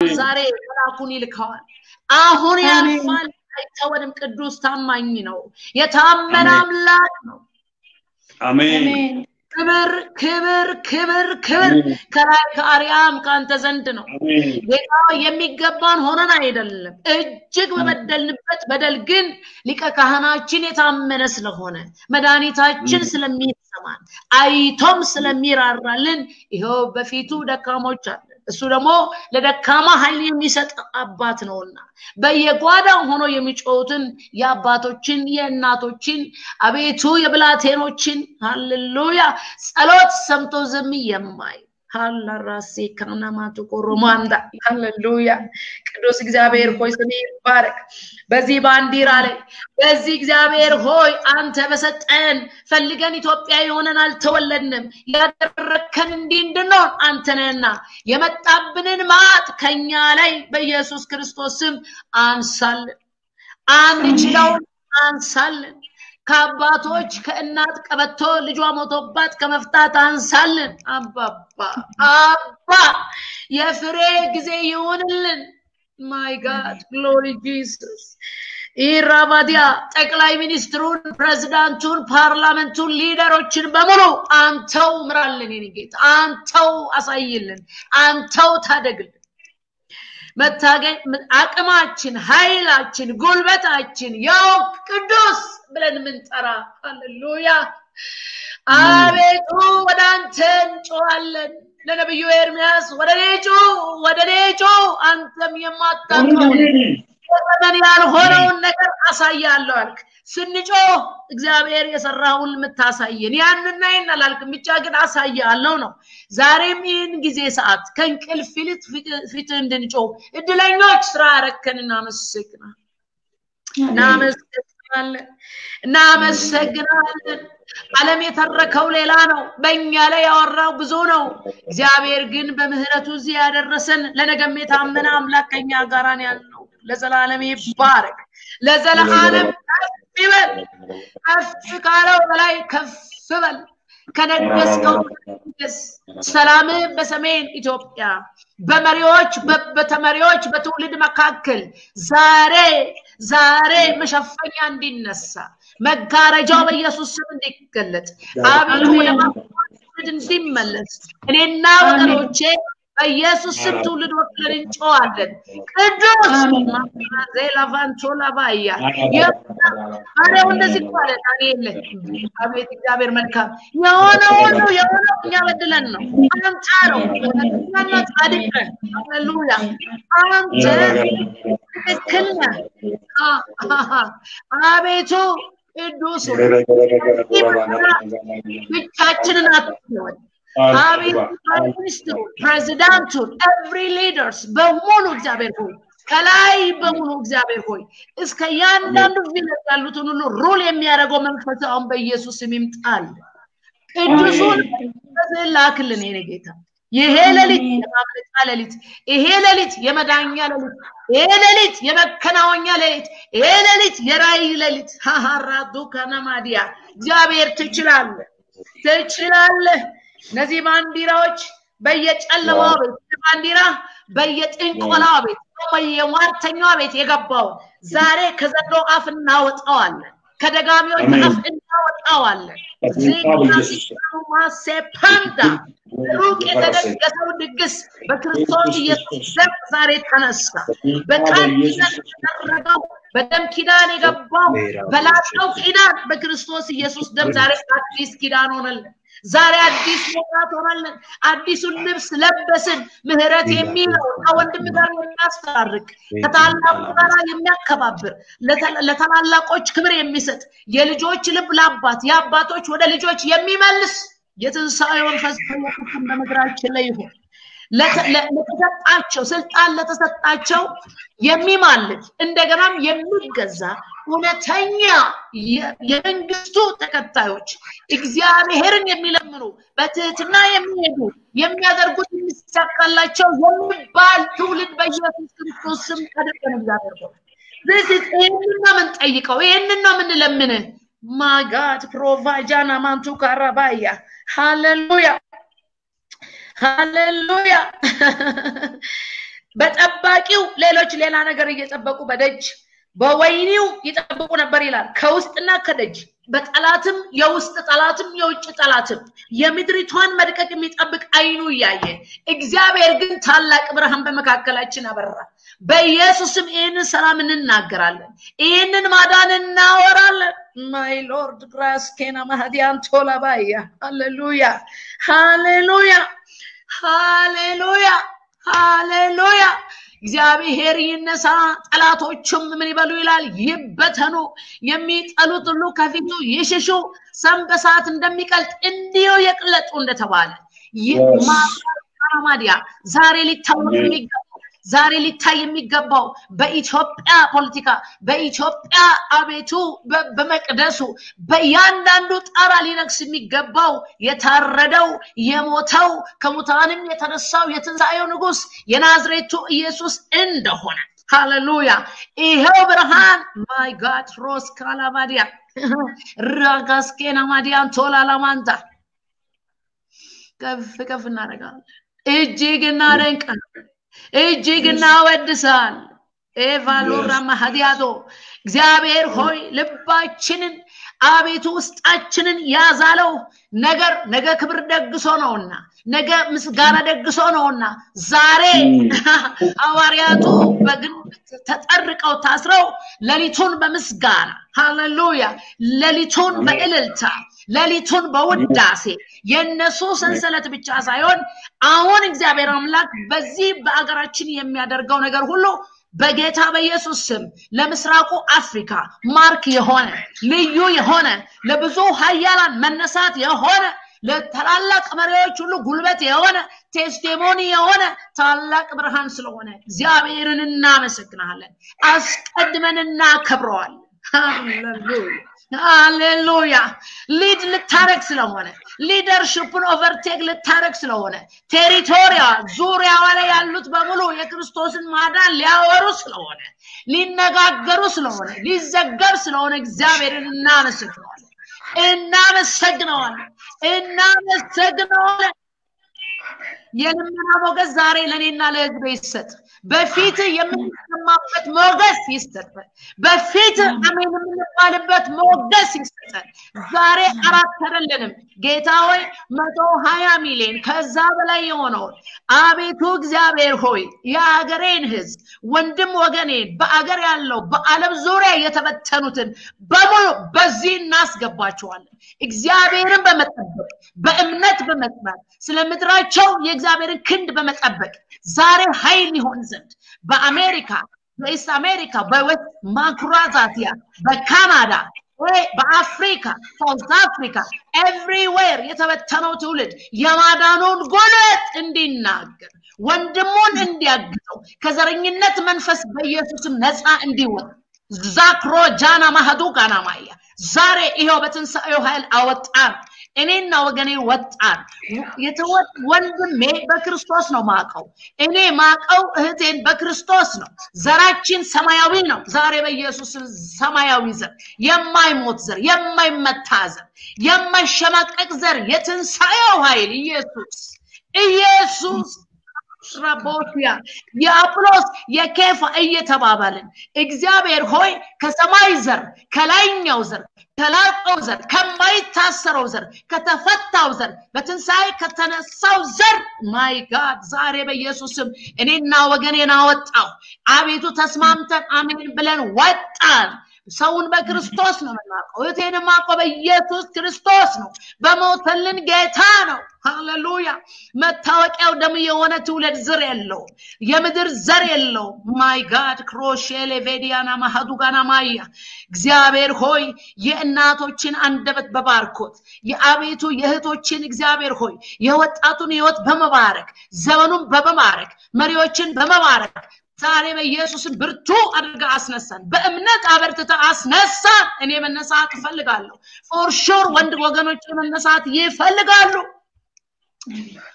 ዛሬ መልአኩን ይልከዋል። አሁን ያልፋል፣ አይተወንም። ቅዱስ ታማኝ ነው፣ የታመነ አምላክ ነው። አሜን ክብር ክብር ክብር ክብር ከላይ ከአርያም ከአንተ ዘንድ ነው። አሜን ጌታ የሚገባን ሆነን አይደለም፣ እጅግ በበደልንበት በደል ግን ሊቀ ካህናችን የታመነ ስለሆነ መድኃኒታችን ስለሚሰማን አይቶም ስለሚራራልን ይኸው በፊቱ ደካሞች አለን። እሱ ደግሞ ለደካማ ኃይል የሚሰጥ አባት ነውና በየጓዳው ሆኖ የሚጮሁትን የአባቶችን የእናቶችን አቤቱ የብላቴኖችን ሃሌሉያ ጸሎት ሰምቶ ዝም የማይ ሃላራሴ ካናማቱ ኮሮማንዳ ሃሌሉያ ቅዱስ እግዚአብሔር ሆይ ስም ይባረክ። በዚህ ባንዲራ ላይ በዚህ እግዚአብሔር ሆይ አንተ በሰጠን ፈልገን ኢትዮጵያ የሆነን አልተወለድንም። ያደረግከን እንዲህ እንድንሆን አንተ ነህና የመጣብንን ማጥ ከኛ ላይ በኢየሱስ ክርስቶስ ስም አንሳልን። አንችለውን አንሳልን። ከአባቶች ከእናት ቀበቶ ልጇ ሞቶባት ከመፍታት አንሳልን። አባባ አባ የፍሬ ጊዜ ይሁንልን። ማይ ጋድ ግሎሪ ጂሰስ ኢራባዲያ ጠቅላይ ሚኒስትሩን፣ ፕሬዚዳንቱን፣ ፓርላመንቱን፣ ሊደሮችን በሙሉ አንተው ምራልን። የኔ ጌታ አንተው አሳይልን፣ አንተው ታደግልን። መታገኝ አቅማችን፣ ኃይላችን፣ ጉልበታችን ያው ቅዱስ ብለን የምንጠራ ሃሌሉያ። አቤቱ ወደ አንተ እንጮዋለን። ለነብዩ ኤርሚያስ ወደ እኔ ጩ ወደ እኔ ጩ አንተም የማታውቀው ዘመን ያልሆነውን ነገር አሳያለሁ አልክ። ስንጮህ እግዚአብሔር የሰራውን የምታሳየን ያንና ይህን አላልክም፣ ብቻ ግን አሳያለሁ ነው። ዛሬም ይህን ጊዜ ሰዓት ከእንቅልፍ ይልቅ ፊት እንድንጮህ እድለኞች ስራ ያረከን እናመሰግናለን፣ እናመሰግናለን፣ እናመሰግናለን። ዓለም የተረከው ሌላ ነው፣ በእኛ ላይ ያወራው ብዙ ነው። እግዚአብሔር ግን በምህረቱ እዚህ ያደረሰን ለነገም የታመነ አምላክ ከኛ ጋር ነው ያለው። ለዘላለም ይባረክ፣ ለዘላለም ከፍ ይበል። ከፍ ካለው በላይ ከፍ በል። ከነገስከው ንገስ። ሰላም በሰሜን ኢትዮጵያ በመሪዎች በተመሪዎች በትውልድ መካከል ዛሬ ዛሬ መሸፈኛ እንዲነሳ መጋረጃው በኢየሱስ ስም እንዲገለጥ አቤቱ ወደ ትውልድ እንዲመለስ እኔና ወገኖቼ በኢየሱስ ስም ትውልድ ወክለን እንጮዋለን። ቅዱስ ዜላቫንቾላ ባያ አሬው እንደዚህ እኮ አለ ዳንኤል። አቤት እግዚአብሔር መልካም የሆነ ሁሉ የሆነው እኛ በድለን ነው። አንተ ነው እኛና ጻድቅ ነህ። ሃሌሉያ አንተ ትክክል ነህ። አቤቱ ቅዱስ ብቻችንን አትተወን። አቤት ፕራይም ሚኒስትሩ፣ ፕሬዚዳንቱን፣ ኤቭሪ ሊደርስ በሙሉ እግዚአብሔር ሆይ ከላይ በሙሉ እግዚአብሔር ሆይ እስከ እያንዳንዱ ቪለጅ ያሉትን ሁሉ ሩል የሚያደርገው መንፈስ አሁን በኢየሱስ ስም ይምጣል። ቅዱሱን በስዕል ላክልን የኔ ጌታ። ይሄ ሌሊት የማምለጫ ሌሊት፣ ይሄ ሌሊት የመዳኛ ሌሊት፣ ይሄ ሌሊት የመከናወኛ ሌሊት፣ ይሄ ሌሊት የራእይ ሌሊት። ሀሀራዱ ከነማዲያ እግዚአብሔር ትችላለህ፣ ትችላለህ። እነዚህ ባንዲራዎች በየጨለማው ቤት ባንዲራ በየጥንቆላው ቤት በየሟርተኛው ቤት የገባውን ዛሬ ከዘንዶ አፍ እናወጣዋለን፣ ከደጋሚዎች አፍ እናወጣዋለን። ሴፓንዳ ሩቅ የተደገሰው ድግስ በክርስቶስ ኢየሱስ ደም ዛሬ ተነሳ። በቃል ኪዳን የተደረገው በደም ኪዳን የገባው በላቀው ኪዳን በክርስቶስ ኢየሱስ ደም ዛሬ አዲስ ኪዳን ሆነልን። ዛሬ አዲስ መውጣት ሆነልን። አዲሱን ልብስ ለበስን። ምህረት የሚለው ከወንድም ጋር የሚያስታርቅ ከታላቁ ጋር የሚያከባብር ለታላላቆች ክብር የሚሰጥ የልጆች ልብ ለአባት የአባቶች ወደ ልጆች የሚመልስ የትንሣኤ መንፈስ በየክፍል በምድራችን ላይ ይሁን። ለተሰጣቸው ስልጣን ለተሰጣቸው የሚማልድ እንደገናም የሚገዛ እውነተኛ የመንግስቱ ተከታዮች እግዚአብሔርን የሚለምኑ በትህትና የሚሄዱ የሚያደርጉት የሚሳካላቸው የሚባል ትውልድ በኢየሱስ ክርስቶስ ስም አድርገን እግዚአብሔር ሆ ይህንን ነው የምንጠይቀው፣ ይህንን ነው የምንለምን። ማጋድ ፕሮቫጃና ማንቱ ካራባያ ሃሌሉያ ሃሌሉያ በጠባቂው ሌሎች ሌላ ነገር እየጠበቁ በደጅ በወይኒው ይጠብቁ ነበር ይላል። ከውስጥና ከደጅ በጠላትም የውስጥ ጠላትም የውጭ ጠላትም የምድሪቷን መድቀቅ የሚጠብቅ አይኑ እያየ እግዚአብሔር ግን ታላቅ ብርሃን በመካከላችን አበራ። በኢየሱስም ይህንን ሰላም እንናገራለን። ይህንን ማዳን እናወራለን። ማይ ሎርድ ግራስኬና ማህዲያን ቶላባያ ሃሌሉያ ሃሌሉያ ሃሌሉያ ሃሌሉያ እግዚአብሔር ይነሳ፣ ጠላቶቹም ምን ይበሉ ይላል ይበተኑ፣ የሚጠሉት ሁሉ ከፊቱ ይሽሹ። ሰም በሰዓት እንደሚቀልጥ እንዲሁ የቅለጡ እንደተባለ ማዲያ ዛሬ ሊታወቅ የሚገባው ዛሬ ሊታይ የሚገባው በኢትዮጵያ ፖለቲካ በኢትዮጵያ አቤቱ በመቅደሱ በእያንዳንዱ ጣራ ሊነግስ የሚገባው የታረደው የሞተው ከሙታንም የተነሳው የትንሣኤው ንጉስ የናዝሬቱ ኢየሱስ እንደሆነ ሃሌሉያ ይሄው ብርሃን ማይ ጋድ ሮስ ካላማዲያ ራጋስኬና ማዲያን ቶላላማንታ ከፍ ከፍ እናደርጋለን እጅግ እናደንቃለን እጅግ እናወድሳል ኤቫሎራ ማህዲያቶ እግዚአብሔር ሆይ ልባችንን አቤቱ ውስጣችንን ያዛለው ነገር ነገ ክብር ደግሶ ነውና ነገ ምስጋና ደግሶ ነውና ዛሬ ሐዋርያቱ በግንብ ተጠርቀው ታስረው ሌሊቱን በምስጋና ሃሌሉያ ሌሊቱን በእልልታ ሌሊቱን በውዳሴ የነሱ ሰንሰለት ብቻ ሳይሆን አሁን እግዚአብሔር አምላክ በዚህ በአገራችን የሚያደርገው ነገር ሁሉ በጌታ በኢየሱስ ስም ለምስራቁ አፍሪካ ማርክ የሆነ ልዩ የሆነ ለብዙ ሀያላን መነሳት የሆነ ለታላላቅ መሪዎች ሁሉ ጉልበት የሆነ ቴስቲሞኒ የሆነ ታላቅ ብርሃን ስለሆነ እግዚአብሔርን እናመሰግናለን። አስቀድመን እናከብረዋለን። ሃሌሉያ ሃሌሉያ ሊድ ልታረግ ስለሆነ ሊደርሽፕን ኦቨርቴክ ልታረግ ስለሆነ ቴሪቶሪያ ዙሪያዋ ላይ ያሉት በሙሉ የክርስቶስን ማዳን ሊያወሩ ስለሆነ ሊነጋገሩ ስለሆነ ሊዘገብ ስለሆነ እግዚአብሔርን እናመሰግነዋለን እናመሰግነዋለን እናመሰግነዋለን የልመና ሞገስ ዛሬ ለእኔና ለህዝብ ይሰጥ በፊት የምንሰማበት ሞገስ ይሰጠን በፊት አሜን የምንባልበት ሞገስ ይሰጠን ዛሬ አራት አይደለንም ጌታ ሆይ መቶ ሀያ ሚሊዮን ከዛ በላይ የሆነውን አቤቱ እግዚአብሔር ሆይ የአገሬን ህዝብ ወንድም ወገኔን በአገር ያለው በአለም ዙሪያ የተበተኑትን በሙሉ በዚህ እናስገባቸዋለን እግዚአብሔርን በመጠበቅ በእምነት በመጽናት ስለ ምድራቸው የእግዚአብሔርን ክንድ በመጠበቅ ዛሬ ኃይል ይሆን ዘንድ በአሜሪካ በኢስት አሜሪካ በዌስት ማኩራዛቲያ በካናዳ በአፍሪካ ሳውዝ አፍሪካ ኤቭሪዌር የተበተነው ትውልድ የማዳኑን ጉልበት እንዲናገር ወንድሙን እንዲያግዘው ከዘረኝነት መንፈስ በኢየሱስም ነፃ እንዲወጣ ዛክሮ ጃና ማህዱ ጋና ማያ ዛሬ ይኸው በትንሣኤው ኃይል አወጣን እኔና ወገኔ ወጣን ወንድሜ በክርስቶስ ነው ማቀው እኔ ማቀው እህቴን በክርስቶስ ነው ዘራችን ሰማያዊ ነው ዛሬ በኢየሱስ ሰማያዊ ዘር የማይሞት ዘር የማይመታ ዘር የማይሸማቀቅ ዘር የትንሣኤው ኃይል ኢየሱስ ኢየሱስ ረቦቲያ የአጵሎስ የኬፋ እየተባባልን እግዚአብሔር ሆይ ከሰማይ ዘር ከላይኛው ዘር ከላቀው ዘር ከማይታሰረው ዘር ከተፈታው ዘር በትንሣኤ ከተነሳው ዘር ማይ ጋድ ዛሬ በኢየሱስም እኔና ወገኔን አወጣው አቤቱ ተስማምተን አሜን ብለን ወጣን ሰውን በክርስቶስ ነው የምናውቀው እህቴን ማውቀው በኢየሱስ ክርስቶስ ነው በሞተልን ጌታ ነው ሃሌሉያ መታወቂያው ደም የሆነ ትውልድ ዝር የለውም የምድር ዘር የለውም ማይ ጋድ ክሮሼሌ ቬዲያና ማሃዱጋና ማያ እግዚአብሔር ሆይ የእናቶችን አንደበት በባርኮት የአቤቱ የእህቶችን እግዚአብሔር ሆይ የወጣቱን ህይወት በመባረክ ዘመኑን በመባረክ መሪዎችን በመባረክ ዛሬ በኢየሱስን ብርቱ አድርጋ አስነሳን በእምነት አበርትተ አስነሳን እኔ መነሳት እፈልጋለሁ ፎር ሹር ወንድ ወገኖች መነሳት ይፈልጋሉ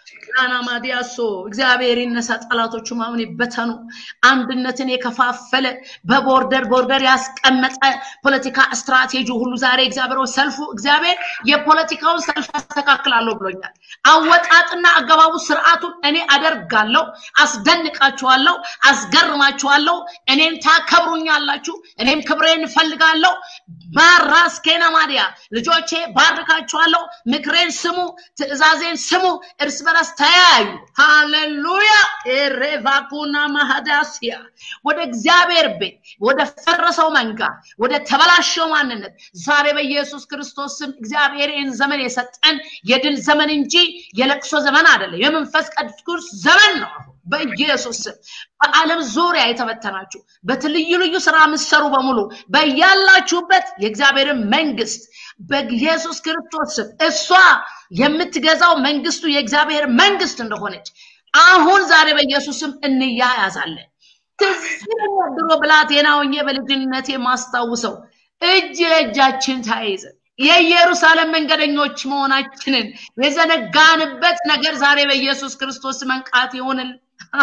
ቃና ማዲያሶ እግዚአብሔር ይነሳ፣ ጠላቶቹ ማምን ይበተኑ። አንድነትን የከፋፈለ በቦርደር ቦርደር ያስቀመጠ ፖለቲካ ስትራቴጂ ሁሉ ዛሬ እግዚአብሔር ሰልፉ እግዚአብሔር የፖለቲካውን ሰልፍ ያስተካክላለሁ ብሎኛል። አወጣጥና አገባቡ ስርዓቱን እኔ አደርጋለሁ፣ አስደንቃችኋለሁ፣ አስገርማችኋለሁ። እኔን ታከብሩኛላችሁ፣ እኔም ክብሬን እፈልጋለሁ። ማራስ ኬና ማዲያ ልጆቼ ባርካችኋለሁ። ምክሬን ስሙ፣ ትእዛዜን ስሙ፣ እርስ በርስ ተያዩ። ሃሌሉያ ኤሬቫኩና ማሃዳሲያ ወደ እግዚአብሔር ቤት ወደ ፈረሰው መንጋ ወደ ተበላሸው ማንነት ዛሬ በኢየሱስ ክርስቶስ ስም እግዚአብሔር ይህን ዘመን የሰጠን የድል ዘመን እንጂ የለቅሶ ዘመን አይደለም። የመንፈስ ቅዱስ ዘመን ነው። በኢየሱስ ስም በዓለም ዙሪያ የተበተናችሁ በትልዩ ልዩ ስራ የምትሰሩ በሙሉ በያላችሁበት የእግዚአብሔርን መንግስት በኢየሱስ ክርስቶስ ስም እሷ የምትገዛው መንግስቱ የእግዚአብሔር መንግስት እንደሆነች አሁን ዛሬ በኢየሱስ ስም እንያያዛለን። ትዝ ይለኛል ድሮ ብላቴና ሆኜ በልጅነቴ የማስታውሰው እጅ ለእጃችን ተያይዘን የኢየሩሳሌም መንገደኞች መሆናችንን የዘነጋንበት ነገር ዛሬ በኢየሱስ ክርስቶስ መንቃት ይሆንል።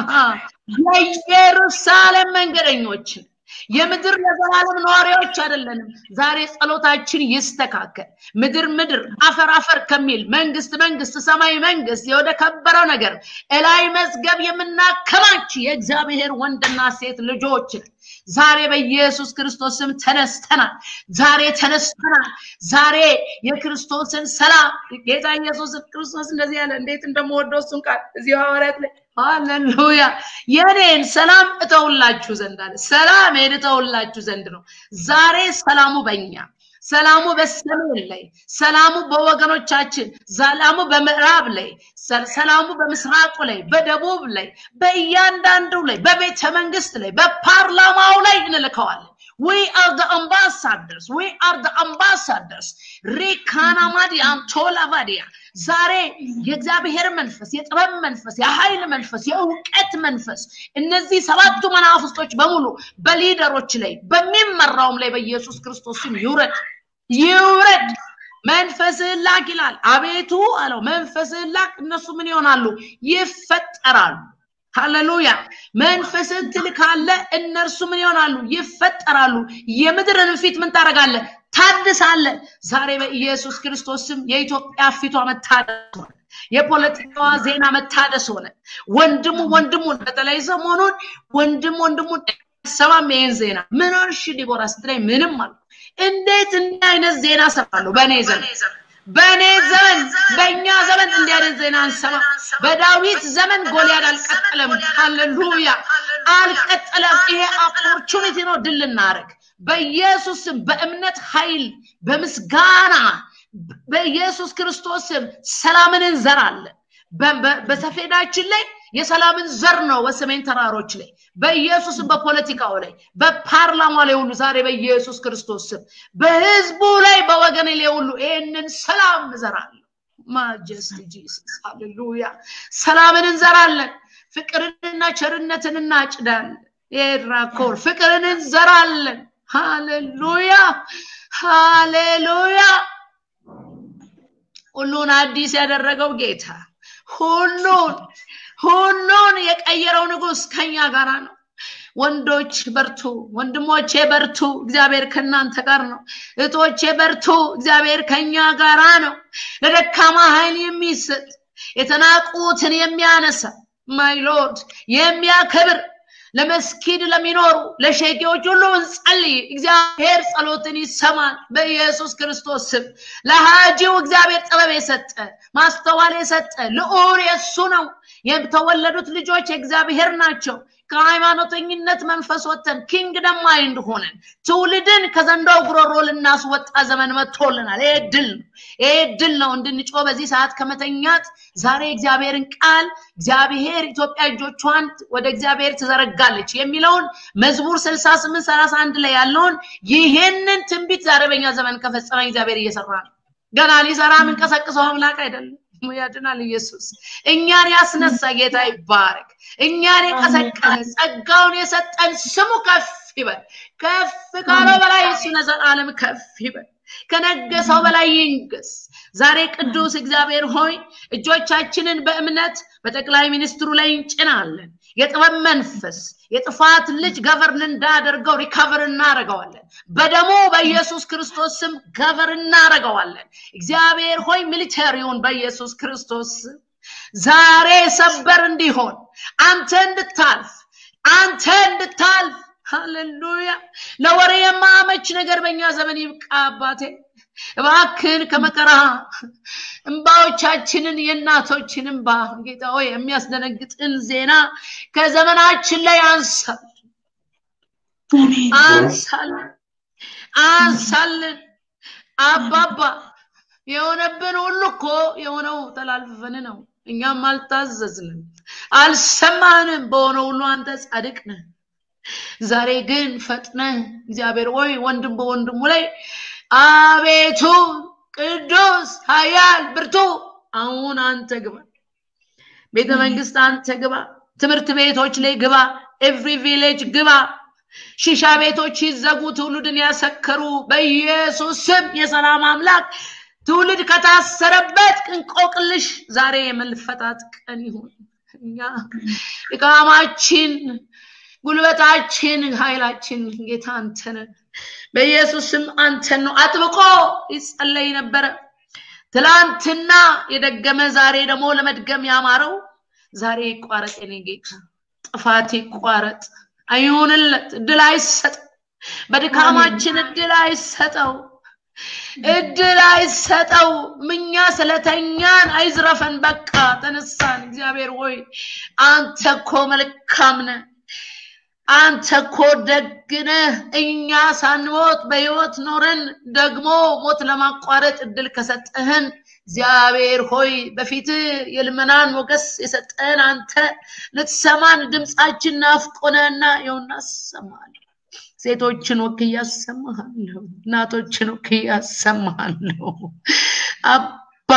የኢየሩሳሌም መንገደኞችን የምድር ለዘላለም ነዋሪዎች አይደለንም። ዛሬ ጸሎታችን ይስተካከል። ምድር ምድር አፈር አፈር ከሚል መንግስት መንግስት ሰማይ መንግስት ወደ ከበረው ነገር እላይ መዝገብ የምናከማች የእግዚአብሔር ወንድና ሴት ልጆች ዛሬ በኢየሱስ ክርስቶስ ስም ተነስተናል። ዛሬ ተነስተናል። ዛሬ የክርስቶስን ሰላም ጌታ ኢየሱስ ክርስቶስ እንደዚህ ያለ እንዴት እንደምወደው እሱን ቃል እዚህ ሐዋርያት ላይ ሃሌሉያ የኔን ሰላም እተውላችሁ ዘንድ አለ። ሰላሜን እተውላችሁ ዘንድ ነው። ዛሬ ሰላሙ በእኛ ሰላሙ በሰሜን ላይ፣ ሰላሙ በወገኖቻችን፣ ሰላሙ በምዕራብ ላይ፣ ሰላሙ በምስራቁ ላይ፣ በደቡብ ላይ፣ በእያንዳንዱ ላይ፣ በቤተ መንግስት ላይ፣ በፓርላማው ላይ እንልከዋለን። We are the ambassadors. We are the ambassadors. ሪካናማዲያን ቶላቫዲያ ዛሬ የእግዚአብሔር መንፈስ፣ የጥበብ መንፈስ፣ የኃይል መንፈስ፣ የእውቀት መንፈስ እነዚህ ሰባቱ መናፍስቶች በሙሉ በሊደሮች ላይ በሚመራውም ላይ በኢየሱስ ክርስቶስ ስም ይውረድ ይውረድ። መንፈስህን ላክ ይላል። አቤቱ አለው መንፈስህን ላክ፣ እነሱ ምን ይሆናሉ? ይፈጠራሉ። ሃሌሉያ መንፈስን ትልካለ፣ እነርሱ ምን ይሆናሉ? ይፈጠራሉ። የምድርን ፊት ምን ታደርጋለ? ታድሳለ። ዛሬ በኢየሱስ ክርስቶስ ስም የኢትዮጵያ ፊቷ መታደስ ሆነ። የፖለቲካዋ ዜና መታደስ ሆነ። ወንድሙ ወንድሙን በተለይ ሰሞኑን ወንድም ወንድሙን ሰማም ይሄን ዜና ምን ሆንሽ ዲቦራ ስትለኝ ምንም አሉ። እንዴት እንዲህ አይነት ዜና ሰማለሁ በእኔ ዘመን በእኔ ዘመን በእኛ ዘመን እንዲህ አይነት ዜና አንሰማ። በዳዊት ዘመን ጎልያድ አልቀጠለም። ሃሌሉያ አልቀጠለም። ይሄ ኦፖርቹኒቲ ነው ድል ልናደርግ በኢየሱስም በእምነት ኃይል በምስጋና በኢየሱስ ክርስቶስም ሰላምን እንዘራለን። በሰፌዳችን ላይ የሰላምን ዘር ነው በሰሜን ተራሮች ላይ በኢየሱስም በፖለቲካው ላይ በፓርላማ ላይ ሁሉ ዛሬ በኢየሱስ ክርስቶስ ስም በህዝቡ ላይ በወገን ላይ ሁሉ ይህንን ሰላም እንዘራለን። ማጀስቲ ጂሰስ ሃሌሉያ። ሰላምን እንዘራለን። ፍቅርንና ቸርነትን እናጭዳለን። ኤራኮር ፍቅርን እንዘራለን። ሃሌሉያ ሃሌሉያ። ሁሉን አዲስ ያደረገው ጌታ ሁሉን ሁሉን የቀየረው ንጉስ ከኛ ጋር ነው። ወንዶች በርቱ፣ ወንድሞቼ በርቱ፣ እግዚአብሔር ከእናንተ ጋር ነው። እህቶቼ በርቱ፣ እግዚአብሔር ከኛ ጋራ ነው። ለደካማ ኃይል የሚሰጥ የተናቁትን የሚያነሳ ማይ ሎርድ የሚያከብር ለመስኪድ ለሚኖሩ ለሸቂዎች ሁሉ እንጸልይ። እግዚአብሔር ጸሎትን ይሰማል በኢየሱስ ክርስቶስ ስም። ለሃጂው እግዚአብሔር ጥበብ የሰጠ ማስተዋል የሰጠ ልዑል የእሱ ነው። የተወለዱት ልጆች የእግዚአብሔር ናቸው። ከሃይማኖተኝነት መንፈስ ወጥተን ኪንግደም ማይንድ ሆነን ትውልድን ከዘንዶው ጉሮሮ ልናስወጣ ዘመን መጥቶልናል። ይሄ ድል ነው። ይሄ ድል ነው እንድንጮ በዚህ ሰዓት ከመተኛት ዛሬ እግዚአብሔርን ቃል እግዚአብሔር ኢትዮጵያ እጆቿን ወደ እግዚአብሔር ትዘረጋለች የሚለውን መዝሙር ስልሳ ስምንት ሰላሳ አንድ ላይ ያለውን ይህንን ትንቢት ዛሬ በኛ ዘመን ከፈጸመ እግዚአብሔር እየሰራ ነው። ገና ሊሰራ የምንቀሰቅሰው አምላክ አይደለም። ያድናል ኢየሱስ። እኛን ያስነሳ ጌታ ይባረክ። እኛን የቀሰቀሰ ጸጋውን የሰጠን ስሙ ከፍ ይበል። ከፍ ካለው በላይ እሱ ለዘላለም ከፍ ይበል። ከነገሰው በላይ ይንገስ። ዛሬ ቅዱስ እግዚአብሔር ሆይ እጆቻችንን በእምነት በጠቅላይ ሚኒስትሩ ላይ እንጭናለን። የጥበብ መንፈስ የጥፋት ልጅ ገቨርን እንዳደርገው ሪከቨር እናደርገዋለን። በደሙ በኢየሱስ ክርስቶስ ስም ገቨር እናደርገዋለን። እግዚአብሔር ሆይ ሚሊተሪውን በኢየሱስ ክርስቶስ ስም ዛሬ ሰበር እንዲሆን አንተ እንድታልፍ አንተ እንድታልፍ ሃሌሉያ። ለወሬ የማመች ነገር በእኛ ዘመን ይብቃ አባቴ። እባክን ከመከራ እንባዎቻችንን የእናቶችን እንባ ጌታ ሆይ የሚያስደነግጥን ዜና ከዘመናችን ላይ አንሳል አንሳልን አንሳልን አባባ የሆነብን ሁሉ እኮ የሆነው ተላልፈን ነው። እኛም አልታዘዝንም፣ አልሰማንም። በሆነ ሁሉ አንተ ጻድቅ ነህ። ዛሬ ግን ፈጥነ እግዚአብሔር ሆይ ወንድም በወንድሙ ላይ አቤቱ ቅዱስ ኃያል ብርቱ አሁን አንተ ግባ፣ ቤተ መንግስት አንተ ግባ፣ ትምህርት ቤቶች ላይ ግባ፣ ኤቭሪ ቪሌጅ ግባ። ሺሻ ቤቶች ይዘጉ፣ ትውልድን ያሰከሩ በኢየሱስ ስም የሰላም አምላክ ትውልድ ከታሰረበት እንቆቅልሽ ዛሬ የመልፈታት ቀን ይሁን። እኛ ድካማችን፣ ጉልበታችን፣ ኃይላችን ጌታ አንተ ነህ። በኢየሱስ ስም አንተን ነው አጥብቆ ይጸለይ ነበረ። ትላንትና የደገመ ዛሬ ደግሞ ለመድገም ያማረው ዛሬ ይቋረጥ። የኔ ጌታ ጥፋት ይቋረጥ፣ አይሁንለት፣ እድል አይሰጠው። በድካማችን እድል አይሰጠው፣ እድል አይሰጠው። ምኛ ስለተኛን አይዝረፈን። በቃ ተነሳን። እግዚአብሔር ሆይ አንተ እኮ መልካም ነህ። አንተ እኮ ደግነህ እኛ ሳንሞት በህይወት ኖረን ደግሞ ሞት ለማቋረጥ እድል ከሰጠህን እግዚአብሔር ሆይ በፊት የልመናን ሞገስ የሰጠህን አንተ ልትሰማን ድምፃችን ናፍቆነና ይኸውና አሰማለሁ። ሴቶችን ወክዬ አሰማሃለሁ። እናቶችን ወክዬ አሰማሃለሁ። አባ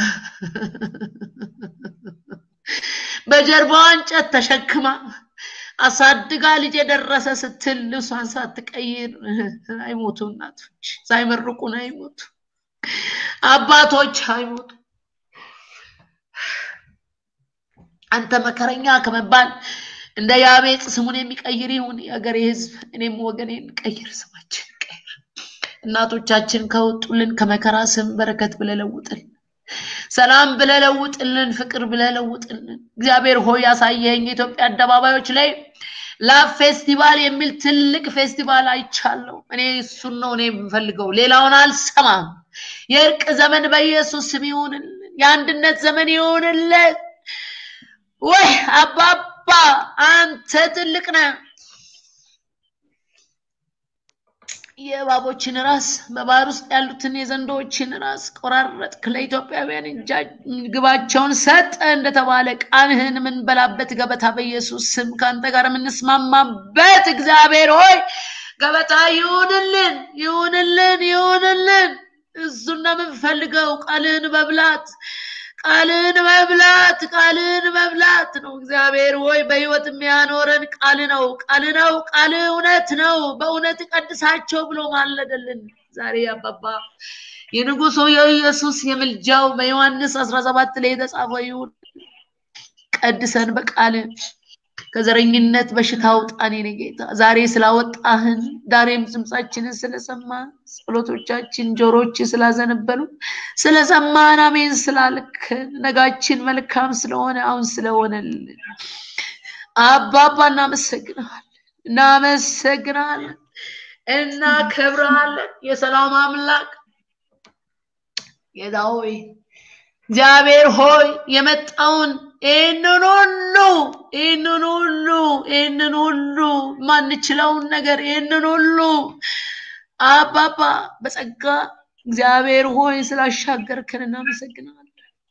በጀርባዋ እንጨት ተሸክማ አሳድጋ ልጅ የደረሰ ስትል ልብሷን ሳትቀይር አይሞቱ። እናቶች ሳይመርቁን አይሞቱ። አባቶች አይሞቱ። አንተ መከረኛ ከመባል እንደ ያቤጽ ስሙን የሚቀይር ይሁን የሀገሬ ህዝብ። እኔም ወገኔን ቀይር፣ ስማችን ቀይር። እናቶቻችን ከወጡልን ከመከራ ስም በረከት ብለህ ለውጥልን። ሰላም ብለህ ለውጥልን። ፍቅር ብለህ ለውጥልን። እግዚአብሔር ሆይ ያሳየኸኝ የኢትዮጵያ አደባባዮች ላይ ላቭ ፌስቲቫል የሚል ትልቅ ፌስቲቫል አይቻለሁ። እኔ እሱን ነው እኔ የምፈልገው፣ ሌላውን አልሰማም። የእርቅ ዘመን በኢየሱስ ስም ይሁንልን። የአንድነት ዘመን ይሁንልን። ወይ አባባ አንተ ትልቅ ነህ። የእባቦችን ራስ በባህር ውስጥ ያሉትን የዘንዶዎችን ራስ ቆራረጥክ። ለኢትዮጵያውያን ግባቸውን ሰጠ እንደተባለ ቃልህን የምንበላበት ገበታ በኢየሱስ ስም ከአንተ ጋር የምንስማማበት እግዚአብሔር ሆይ ገበታ ይሁንልን፣ ይሁንልን፣ ይሁንልን። እሱን ነው የምንፈልገው፣ ቃልህን መብላት ቃልን መብላት ቃልን መብላት ነው። እግዚአብሔር ሆይ በህይወት የሚያኖረን ቃል ነው። ቃል ነው። ቃል እውነት ነው። በእውነት ቀድሳቸው ብሎ ማለደልን። ዛሬ አባባ የንጉሱ የኢየሱስ የምልጃው በዮሐንስ አስራ ሰባት ላይ የተጻፈው ይሁን። ቀድሰን በቃል ከዘረኝነት በሽታ አውጣን የኔ ጌታ። ዛሬ ስላወጣህን፣ ዛሬም ድምፃችንን ስለሰማ ጸሎቶቻችን ጆሮች ስላዘነበሉ ስለሰማን፣ አሜን ስላልክን፣ ነጋችን መልካም ስለሆነ አሁን ስለሆነልን አባባ እናመሰግናለን፣ እናመሰግናለን፣ እናከብረሃለን። የሰላም አምላክ ጌታ ሆይ እግዚአብሔር ሆይ የመጣውን ይህንን ሁሉ ይህንን ሁሉ ይህንን ሁሉ ማንችለውን ነገር ይህንን ሁሉ አባባ በጸጋ እግዚአብሔር ሆይ ስላሻገርከን እናመሰግናለን፣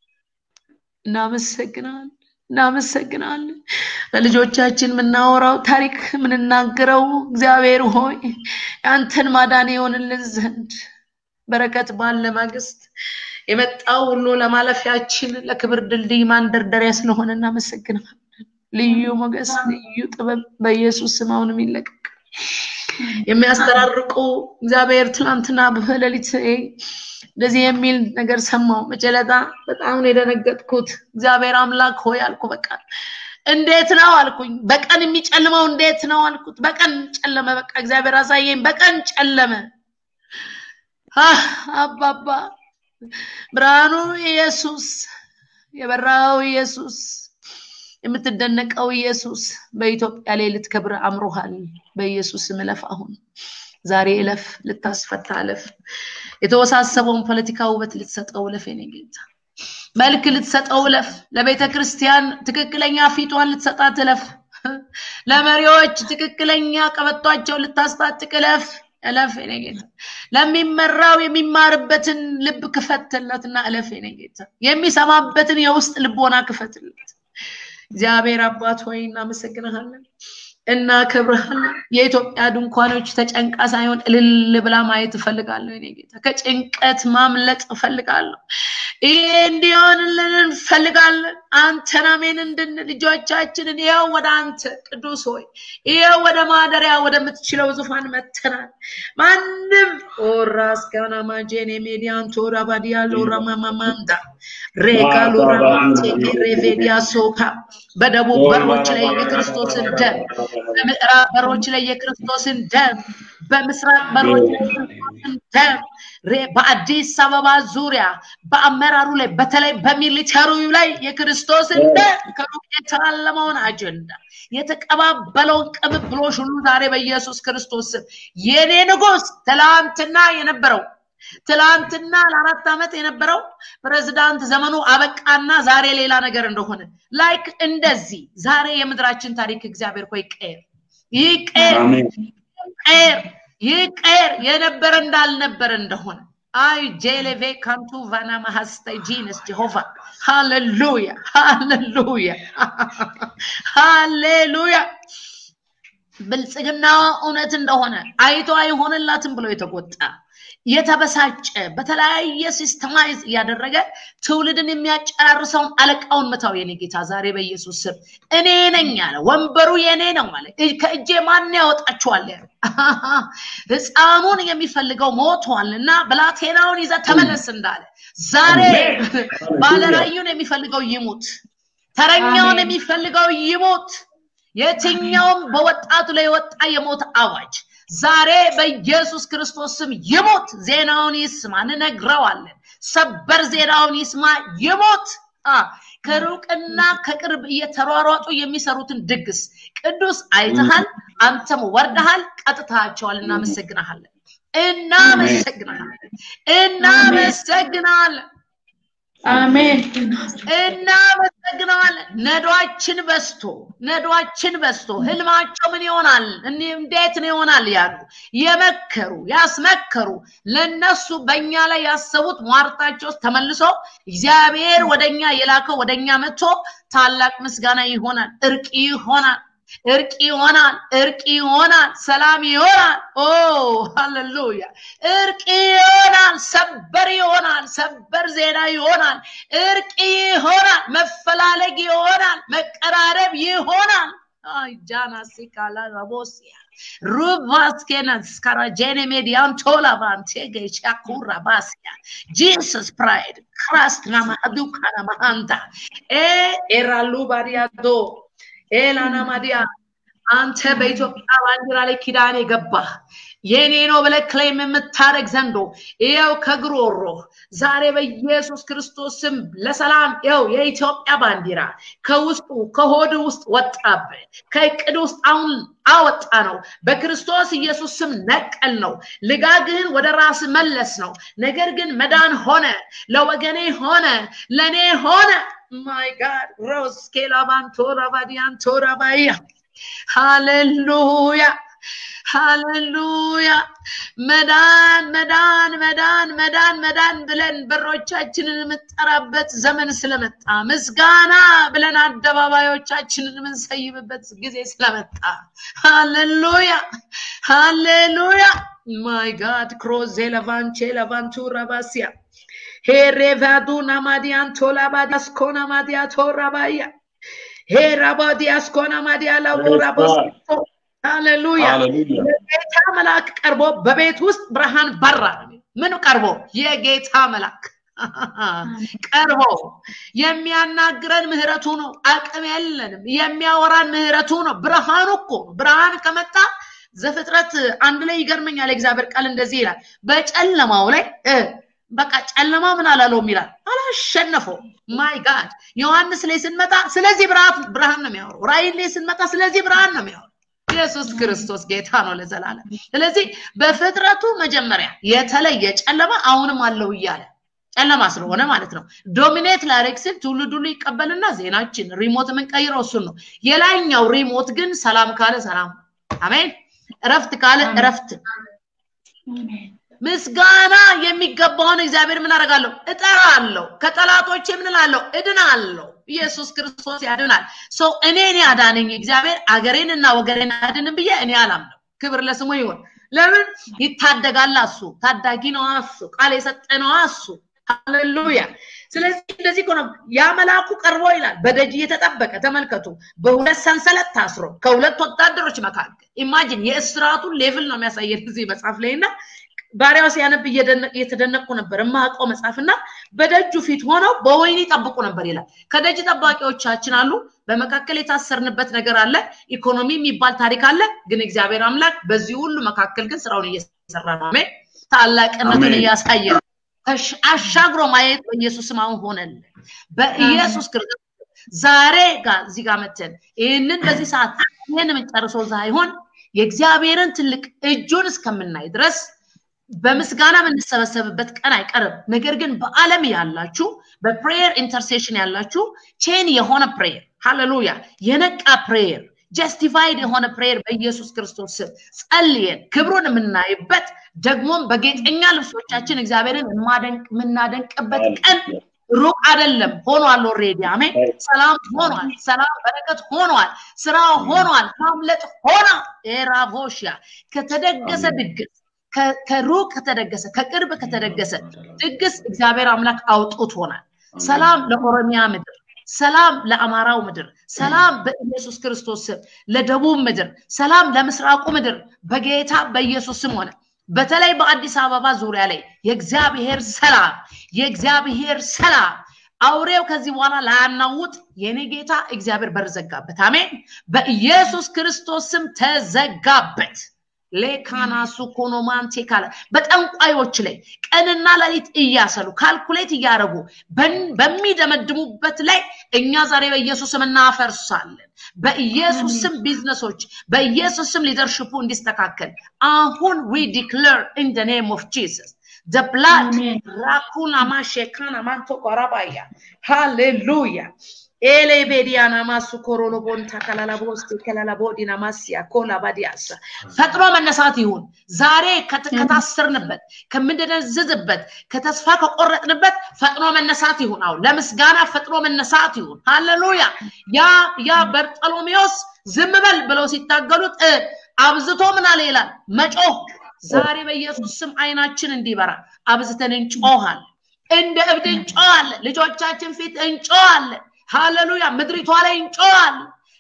እናመሰግናለን፣ እናመሰግናለን። ለልጆቻችን የምናወራው ታሪክ የምንናገረው እግዚአብሔር ሆይ ያንተን ማዳን የሆንልን ዘንድ በረከት ባለ ማግስት የመጣው ሁሉ ለማለፊያችን ለክብር ድልድይ ማንደርደሪያ ስለሆነ እናመሰግናለን። ልዩ ሞገስ፣ ልዩ ጥበብ በኢየሱስ ስም አሁንም ይለቀቅ። የሚያስተራርቁ እግዚአብሔር ትላንትና በሌሊት እንደዚህ የሚል ነገር ሰማው። መጨለጣ በጣም ነው የደነገጥኩት። እግዚአብሔር አምላክ ሆይ አልኩ። በቃ እንዴት ነው አልኩኝ። በቀን የሚጨልመው እንዴት ነው አልኩት። በቀን ጨለመ። በቃ እግዚአብሔር አሳየኝ። በቀን ጨለመ። አባባ ብርሃኑ ኢየሱስ፣ የበራው ኢየሱስ፣ የምትደነቀው ኢየሱስ በኢትዮጵያ ላይ ልትከብር አምሮሃል። በኢየሱስ ስም እለፍ። አሁን ዛሬ እለፍ፣ ልታስፈታ እለፍ። የተወሳሰበውን ፖለቲካ ውበት ልትሰጠው እለፍ። የኔ ጌታ መልክ ልትሰጠው እለፍ። ለቤተ ክርስቲያን ትክክለኛ ፊቷን ልትሰጣት እለፍ። ለመሪዎች ትክክለኛ ቀበቷቸው ልታስታጥቅ እለፍ እለፍ የኔ ጌታ። ለሚመራው የሚማርበትን ልብ ክፈትለትና እለፍ የኔ ጌታ። የሚሰማበትን የውስጥ ልቦና ክፈትለት። እግዚአብሔር አባት ሆይ እናመሰግንሃለን፣ እናከብርሃለን። የኢትዮጵያ ድንኳኖች ተጨንቃ ሳይሆን እልል ብላ ማየት እፈልጋለሁ የኔ ጌታ። ከጭንቀት ማምለጥ እፈልጋለሁ። ይሄ እንዲሆንልን እንፈልጋለን። አንተን አሜን እንድን ልጆቻችንን ይኸው ወደ አንተ ቅዱስ ሆይ ይኸው ወደ ማደሪያ ወደምትችለው ዙፋን መተናል። ማንም ኦራስ ጋና ማጄን የሜዲያን ቶራ ባዲያ ሎራ ማማማንዳ ሬጋ ሎራ ማንቴ ሬቬዲያ ሶካ በደቡብ በሮች ላይ የክርስቶስን ደም በምዕራብ በሮች ላይ የክርስቶስን ደም በምስራቅ በሮች ላይ የክርስቶስን ደም በአዲስ አበባ ዙሪያ በአመራሩ ላይ በተለይ በሚሊተሪው ላይ የክርስቶስን ደም ከሩቅ የተላለመውን አጀንዳ የተቀባበለውን ቅብብሎሽ ሁሉ ዛሬ በኢየሱስ ክርስቶስ ስም የኔ ንጉስ ትላንትና የነበረው ትላንትና ለአራት ዓመት የነበረው ፕሬዝዳንት ዘመኑ አበቃና ዛሬ ሌላ ነገር እንደሆነ ላይክ እንደዚህ ዛሬ የምድራችን ታሪክ እግዚአብሔር ሆይ ቀየር ይቀየር ይቀየር ይቀየር የነበረ እንዳልነበረ እንደሆነ አይ ጄሌቬ ካንቱ ቫና ማሃስታይ ጂነስ ጀሆቫ ሃሌሉያ ሃሌሉያ ሃሌሉያ ብልጽግና እውነት እንደሆነ አይቶ አይሆንላትም ብሎ የተቆጣ የተበሳጨ በተለያየ ሲስተማይዝ እያደረገ ትውልድን የሚያጨራርሰውን አለቃውን ምታው የኔ ጌታ ዛሬ በኢየሱስ ስም እኔ ነኝ አለ ወንበሩ የኔ ነው አለ ከእጄ ማን ያወጣችኋል ያለ ህፃኑን የሚፈልገው ሞቷል እና ብላቴናውን ይዘ ተመለስ እንዳለ ዛሬ ባለራዩን የሚፈልገው ይሙት ተረኛውን የሚፈልገው ይሙት የትኛውም በወጣቱ ላይ የወጣ የሞት አዋጅ ዛሬ በኢየሱስ ክርስቶስ ስም ይሞት። ዜናውን ይስማ፣ እንነግረዋለን። ሰበር ዜናውን ይስማ፣ ይሞት። ከሩቅና ከቅርብ እየተሯሯጡ የሚሰሩትን ድግስ ቅዱስ አይተሃል፣ አንተም ወርደሃል፣ ቀጥታቸዋል። እናመሰግናሃለን፣ እናመሰግናሃለን፣ እናመሰግናለን። አሜን እናመሰግነዋለን። ነዷችን በስቶ ነዷችን በስቶ ህልማቸው ምን ይሆናል እንዴት ነው ይሆናል ያሉ የመከሩ ያስመከሩ ለነሱ በእኛ ላይ ያሰቡት ሟርታቸው ተመልሶ እግዚአብሔር ወደኛ የላከው ወደኛ መጥቶ ታላቅ ምስጋና ይሆናል፣ እርቅ ይሆናል። እርቅ ይሆናል፣ እርቅ ይሆናል፣ ሰላም ይሆናል። ኦ ሃሌሉያ! እርቅ ይሆናል፣ ሰበር ይሆናል፣ ሰበር ዜና ይሆናል፣ እርቅ ይሆናል፣ መፈላለግ ይሆናል፣ መቀራረብ ይሆናል። አይ ጃና ሲካላ ረቦሲያ ሩባስኬናስ ካራጄኔ ሜዲያን ቶላቫን ቴጌ ሻኩራ ባሲያ ጂሰስ ፕራይድ ክራስት ናማ አዱካና ማሃንታ ኤ ኤራሉ ባሪያዶ ኤላና ማዲያ አንተ በኢትዮጵያ ባንዲራ ላይ ኪዳን የገባህ የኔ ነው ብለህ ክሌም የምታደረግ ዘንዶ ይኸው ከግሮሮ ዛሬ በኢየሱስ ክርስቶስ ስም ለሰላም ይኸው የኢትዮጵያ ባንዲራ ከውስጡ ከሆድ ውስጥ ወጣብህ ከእቅድ ውስጥ አሁን አወጣ ነው። በክርስቶስ ኢየሱስ ስም ነቀል ነው። ልጋግህን ወደ ራስ መለስ ነው። ነገር ግን መዳን ሆነ፣ ለወገኔ ሆነ፣ ለእኔ ሆነ። ማይ ጋድ ሮስ ኬላባንቶራ ባዲያንቶራ ባያ ሃሌሉያ ሃሌሉያ መዳን መዳን መዳን መዳን መዳን ብለን በሮቻችንን የምንጠራበት ዘመን ስለመጣ ምስጋና ብለን አደባባዮቻችንን የምንሰይምበት ጊዜ ስለመጣ ሃሌሉያ ሃሌሉያ ማይ ጋድ ክሮዜ ለቫንቼ ለቫንቱራ ባሲያ ሄሬቫዱ ናማዲያን ቶላባዲያስ ኮናማዲያ ቶራባያ ሄራባዲያስ ኮናማዲያ ላውራቦስ ሃሌሉያ ለጌታ መልአክ ቀርቦ በቤት ውስጥ ብርሃን በራ። ምን ቀርቦ? የጌታ መልአክ ቀርቦ የሚያናግረን ምህረቱ ነው። አቅም የለንም። የሚያወራን ምህረቱ ነው። ብርሃኑ እኮ ነው። ብርሃን ከመጣ ዘፍጥረት አንድ ላይ ይገርመኛል። የእግዚአብሔር ቃል እንደዚህ ይላል፣ በጨለማው ላይ በቃ ጨለማ ምን አላለውም ይላል፣ አላሸነፈው። ማይ ጋድ ዮሐንስ ላይ ስንመጣ ስለዚህ ብርሃን ነው የሚያወራው። ራእይ ላይ ስንመጣ ስለዚህ ብርሃን ነው የሚያወራው። ኢየሱስ ክርስቶስ ጌታ ነው ለዘላለም። ስለዚህ በፍጥረቱ መጀመሪያ የተለየ ጨለማ አሁንም አለው እያለ ጨለማ ስለሆነ ማለት ነው። ዶሚኔት ላደርግ ስል ትውልድ ሁሉ ይቀበልና ዜናችን ሪሞት የምንቀይረው እሱን ነው። የላይኛው ሪሞት ግን ሰላም ካለ ሰላም፣ አሜን። እረፍት ካለ እረፍት ምስጋና የሚገባውን እግዚአብሔር ምን አደርጋለሁ? እጠራለሁ። ከጠላቶቼ ምን እላለሁ? እድናለሁ። ኢየሱስ ክርስቶስ ያድናል። ሰው እኔን ያዳነኝ እግዚአብሔር አገሬን እና ወገሬን አያድንም ብዬ እኔ አላምነው። ክብር ለስሙ ይሁን። ለምን ይታደጋል? እሱ ታዳጊ ነው። እሱ ቃል የሰጠ ነው። እሱ ሃሌሉያ። ስለዚህ እንደዚህ እኮ ነው ያ መልአኩ ቀርቦ ይላል በደጅ እየተጠበቀ ተመልከቱ፣ በሁለት ሰንሰለት ታስሮ ከሁለት ወታደሮች መካከል ኢማጂን የእስራቱን ሌቭል ነው የሚያሳየን እዚህ መጽሐፍ ላይ እና ባሪያው ሲያነብ እየተደነቁ ነበር የማውቀው መጽሐፍና በደጁ ፊት ሆነው በወይኒ ይጠብቁ ነበር ይላል። ከደጅ ጠባቂዎቻችን አሉ። በመካከል የታሰርንበት ነገር አለ። ኢኮኖሚ የሚባል ታሪክ አለ። ግን እግዚአብሔር አምላክ በዚህ ሁሉ መካከል ግን ስራውን እየሰራ ነው። አሜን። ታላቅነቱን እያሳየ አሻግሮ ማየት በኢየሱስ ስም አሁን ሆነልን። በኢየሱስ ክርስቶስ ዛሬ ጋር እዚህ ጋር መተን ይህንን በዚህ ሰዓት ይህን የምንጨርሰው ሳይሆን የእግዚአብሔርን ትልቅ እጁን እስከምናይ ድረስ በምስጋና የምንሰበሰብበት ቀን አይቀርም። ነገር ግን በዓለም ያላችሁ በፕሬየር ኢንተርሴሽን ያላችሁ ቼን የሆነ ፕሬየር ሃሌሉያ፣ የነቃ ፕሬየር ጀስቲፋይድ የሆነ ፕሬየር በኢየሱስ ክርስቶስ ስም ጸልየን ክብሩን የምናይበት ደግሞም በጌጠኛ ልብሶቻችን እግዚአብሔርን የምናደንቅበት ቀን ሩቅ አይደለም፣ ሆኗል። ኦልሬዲ አሜን። ሰላም ሆኗል። ሰላም በረከት ሆኗል። ስራ ሆኗል። ማምለጥ ሆኗ ኤራቮሽያ ከተደገሰ ድግስ ከሩቅ ከተደገሰ ከቅርብ ከተደገሰ ድግስ እግዚአብሔር አምላክ አውጥቶናል። ሰላም ለኦሮሚያ ምድር፣ ሰላም ለአማራው ምድር፣ ሰላም በኢየሱስ ክርስቶስ ስም ለደቡብ ምድር፣ ሰላም ለምስራቁ ምድር በጌታ በኢየሱስ ስም ሆነ። በተለይ በአዲስ አበባ ዙሪያ ላይ የእግዚአብሔር ሰላም የእግዚአብሔር ሰላም አውሬው ከዚህ በኋላ ላያናውጥ የኔ ጌታ እግዚአብሔር በር ዘጋበት። አሜን። በኢየሱስ ክርስቶስ ስም ተዘጋበት። ሌካናሱ ኮኖማንቴ ካለ በጠንቋዮች ላይ ቀንና ሌሊት እያሰሉ ካልኩሌት እያደረጉ በሚደመድሙበት ላይ እኛ ዛሬ በኢየሱስ ስም እናፈርሳለን። በኢየሱስ ስም ቢዝነሶች፣ በኢየሱስ ስም ሊደርሽፑ እንዲስተካከል አሁን ዊ ዲክለር ኢን ደ ኔም ኦፍ ጂሰስ the blood rakuna mashekana manto korabaya hallelujah ኤሌ ቤዲያና ማሱ ኮሮሎ ቦንታ ከላላቦስቲ ከላላቦዲና ማሲያ ኮላ ባዲያሳ ፈጥኖ መነሳት ይሁን። ዛሬ ከታሰርንበት ከምንደነዝዝበት ከተስፋ ከቆረጥንበት ፈጥኖ መነሳት ይሁን። አሁን ለምስጋና ፈጥኖ መነሳት ይሁን። ሃሌሉያ። ያ ያ በርጠሎሜዎስ ዝም በል ብለው ሲታገሉት አብዝቶ ምን አለ ይላል መጮህ። ዛሬ በኢየሱስ ስም አይናችን እንዲበራ አብዝተን እንጮሃለን። እንደ እብድ እንጮሃለን። ልጆቻችን ፊት እንጮሃለን። ሃሌሉያ ምድሪቷ ላይ እንጮዋል።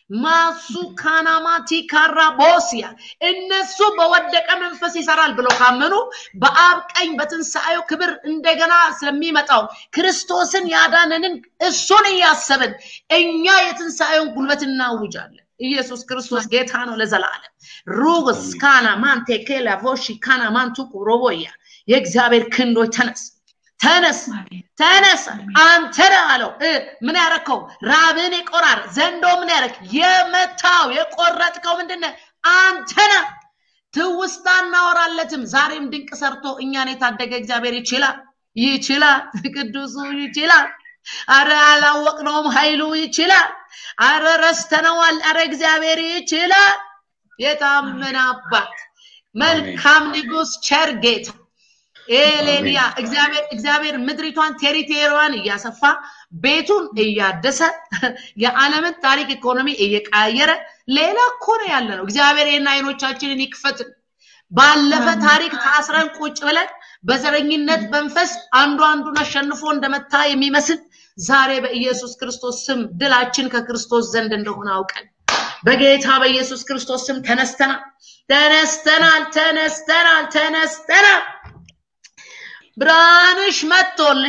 ማሱ ካናማቲ ካራቦሲያ እነሱ በወደቀ መንፈስ ይሰራል ብለው ካመኑ በአብ ቀኝ በትንሣኤው ክብር እንደገና ስለሚመጣው ክርስቶስን ያዳነንን እሱን እያሰብን እኛ የትንሣኤውን ጉልበት እናውጃለን። ኢየሱስ ክርስቶስ ጌታ ነው ለዘላለም። ሩግስ ካና ማንቴ ኬላ ቮሺ ካና ማንቱ ሮቦያ የእግዚአብሔር ክንዶች ተነስ ተነስ ተነስ አንተ ነህ አለው። ምን ያረከው? ራብን የቆራር ዘንዶ ምን ያረክ? የመታው የቆረጥከው ምንድን ነህ? አንተ ነህ። ትውስታ እናወራለትም። ዛሬም ድንቅ ሰርቶ እኛን የታደገ እግዚአብሔር ይችላል፣ ይችላል፣ ቅዱሱ ይችላል። አረ አላወቅነውም፣ ኃይሉ ይችላል። አረ ረስተነዋል። አረ እግዚአብሔር ይችላል። የታመነ አባት፣ መልካም ንጉስ፣ ቸር ጌታ ኤሌንያ እግዚአብሔር እግዚአብሔር ምድሪቷን ቴሪቴሪዋን እያሰፋ ቤቱን እያደሰ የዓለምን ታሪክ ኢኮኖሚ እየቀያየረ ሌላ እኮ ነው ያለ ነው። እግዚአብሔር ይህን አይኖቻችንን ይክፈትን። ባለፈ ታሪክ ታስረን ቁጭ ብለን በዘረኝነት መንፈስ አንዱ አንዱን አሸንፎ እንደመታ የሚመስል ዛሬ በኢየሱስ ክርስቶስ ስም ድላችን ከክርስቶስ ዘንድ እንደሆነ አውቀን በጌታ በኢየሱስ ክርስቶስ ስም ተነስተናል፣ ተነስተናል፣ ተነስተናል፣ ተነስተናል። ብርሃንሽ መጥቶልሽ